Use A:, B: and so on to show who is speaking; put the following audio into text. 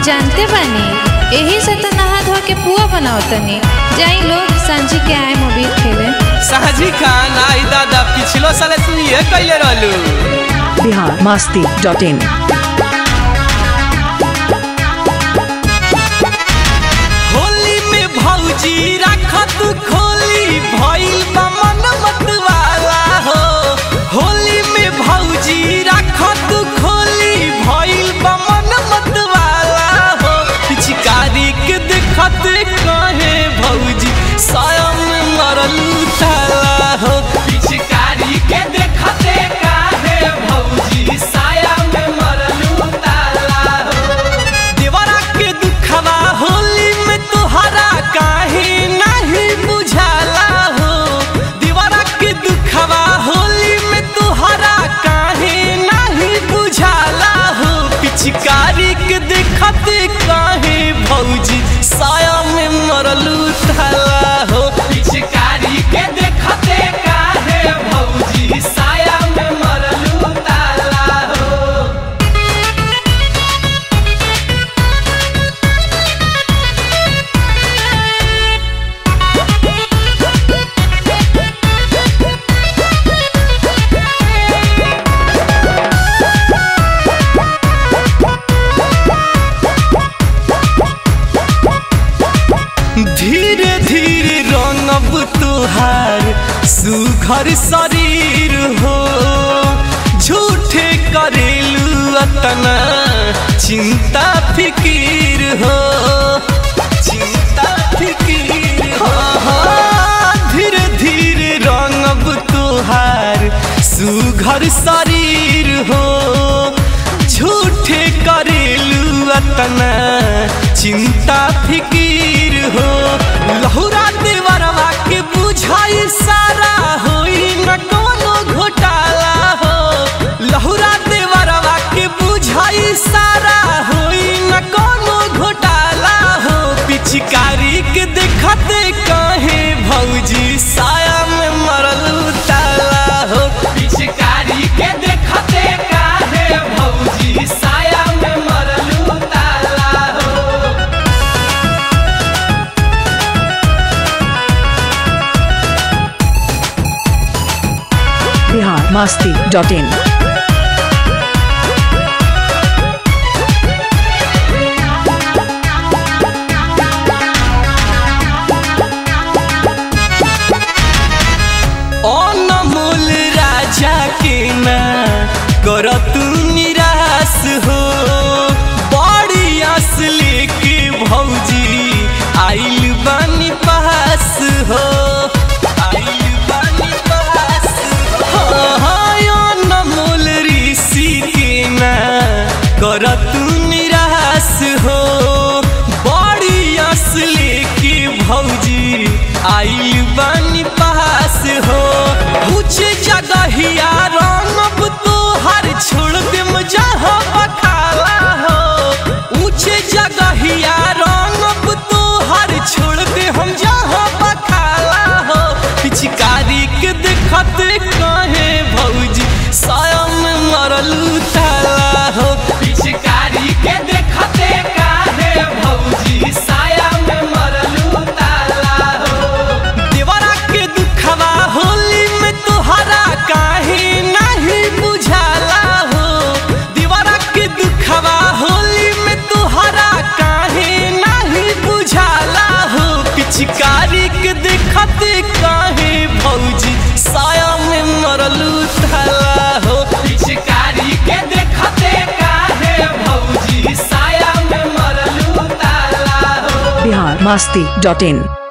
A: जानते बानी यही से तो नहा धो के पुआ बनाओ तनी जाई लोग सांझी के आए मोबील खेले
B: साहजी खान आई दादा पिछलो साल तू ये कैले रहलू
C: बिहार मस्ती डॉट इन
B: होली में भौजी राखत खोली भइल बा मन मतवाला हो होली में भौजी राखत खोली भइल बा मन मतवाला हो पिचकारी के देखत कहे भौजी स्वयं मरल ताला हो पिचकारी के देखत काहे भौजी साया में मरल ताला हो देवरा के दुखवा होली में तोहरा काहे नहीं बुझाला हो देवरा के दुखवा होली में तोहरा काहे नहीं बुझाला हो पिचकारी के देखत काहे भौजी साया में मरलू थाला हो पिचकारी के देखत काहे भौजी साया में मरलू ताला हो धीरे धीरे रंगब तुहार सुघर शरीर हो झूठे करेलू अतना चिंता फिकीर हो चिंता फिकीर हो धीरे धीरे रंगब तुहार सुघर शरीर हो झूठे करेलू अतना चिंता फिकीर हो लहुरा देवरवा के बुझाई सारा होई न कोनो घोटाला हो लहुरा देवरवा के बुझाई सारा होई न कोनो घोटाला हो पिचकारी के देखते कहे भौजी साया में मरल ताला हो पिचकारी के देखते काहे भौजी साया में मरल ताला हो
C: बिहार मस्ती डॉट इन
B: अनमोल राजा के ना कर तू निराश हो बड़ी आस लेके भौजी आइल बानी पास हो आइल बानी पास हो हाँ, अनमोल ऋषि के ना कर तू निराश हो बड़ी आस लेके भौजी आइल बानी पास हो ऊंचे जगहिया रंगब तोहर छोड़ देम जहाँ बखाला हो ऊंचे जगहिया रंगब तोहर छोड़ दे हम जहाँ बखाला हो पिचकारी के देखत कहे भौजी स्वयं मरल ताला हो पिचकारी के देखते काहे भौजी साया में मरल ताला हो देवरा के दुखवा होली में तोहरा काहे नहीं बुझाला हो देवरा के दुखवा होली में तोहरा काहे नहीं बुझाला हो पिचकारी के देखते काहे भौजी साया में मरलू थाला हो पिचकारी के देखते काहे भौजी साया में मरलू ताला हो
C: बिहार मस्ती डॉट इन